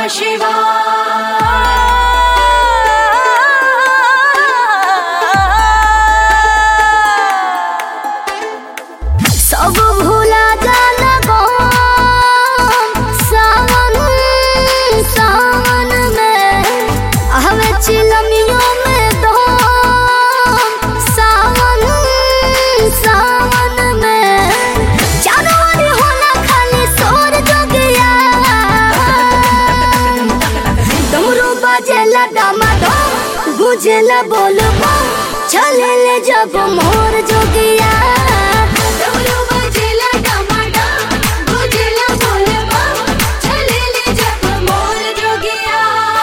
सब भूला जाला गम सावन सावन में हवे चिलमियों में दम सावन सावन में चारों ओर होला खाली शोर जोगिया डमरू बजेला डमाडम गुजेला बोल बम चलेले जब मोर जोगिया डमरू बजेला डमाडम, गुजेला बोल बम, चलेले जब मोर जोगिया।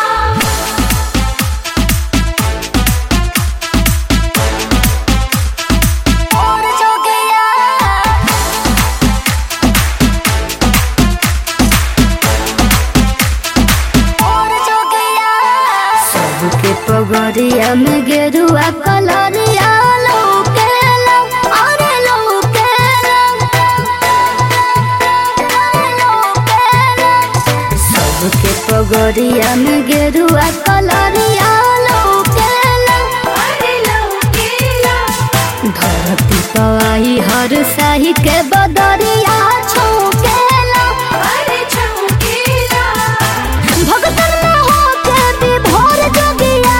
मोर जोगिया मोर जोगिया सबके पगड़िया में गेरुआ कलरिया लौकेला अरे लौकेला अरे लौकेला सबके पगड़िया में गेरुआ कलरिया लौकेला अरे लौकेला, धरती पवाई हर साही के बदरिया छौकेला अरे छौकेला, भगतन में होके विभोर जोगिया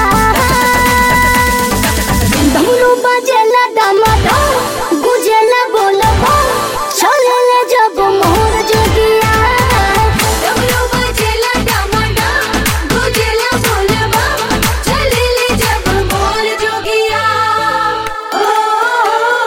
डमरू बजेला डमाडम गुजेला बोलबा चलेले जब मोर जोगिया डमरू बजेला डमाडम, गुजेला बोल बम, चलेले जब मोर जोगिया। ओ,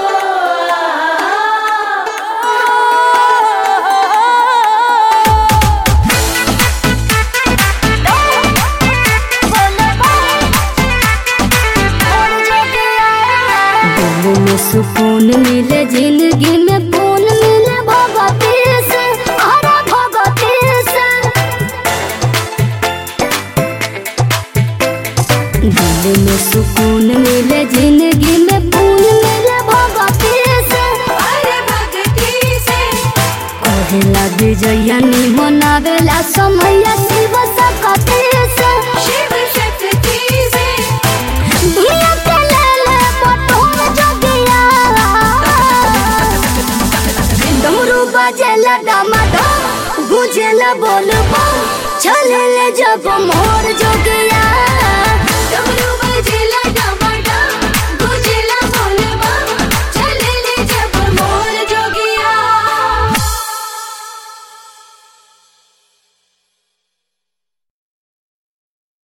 दिल में सुकून मिले जिंदगी में पून मिले भगवती से हरा भगवती से दिल में सुकून मिले जिंदगी में पून मिले भगवती से अरे भक्ति से कहेला विजया नी मनावेला समैया शिव सकती से शिव शक्ति से दुनिया के लेले बटोर जोगिया डमरू बजेला डमाडम गुजेला बोल बम चलेले जब मोर जोगिया